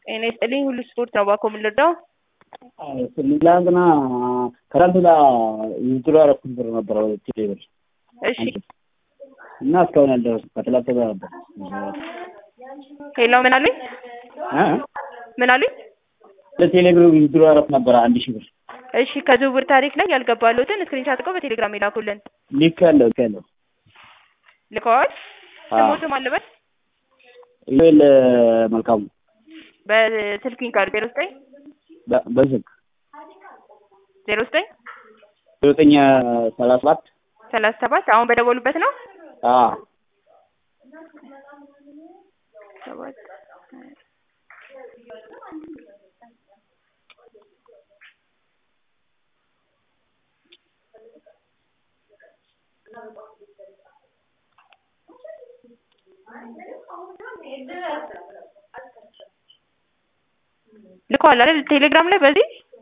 ጤና ይስጥልኝ ሁሉ ስፖርት ነው ባኮ የምንረዳው ትናንትና ከትናንት ወዲያ ዊዝድሮ ያደረኩት ብር ነበረ ቴሌ ብር እሺ እና እስካሁን ያልደረሱ ከትላንት ወዲያ ነበር ሌላው ምን አሉኝ እ? ምን አሉኝ ለቴሌ ብር ዊዝድሮ ያደረኩት ነበረ አንድ ሺህ ብር እሺ ከዝውውር ታሪክ ላይ ያልገባሉትን ስክሪንሻት አድርገው በቴሌግራም ይላኩልን ልክ ያለው ልክ ያለው ልከዋል አዎ። ስሞትም አለበት ኢሜል መልካሙ በስልክኝ ካርድ ዜሮ ዘጠኝ በ- በስልክ ዜሮ ዘጠኝ ዘጠኝ ሰላሳ ሰባት ሰላሳ ሰባት አሁን በደወሉበት ነው አዎ ሰባት ልከዋል አይደል ቴሌግራም ላይ በዚህ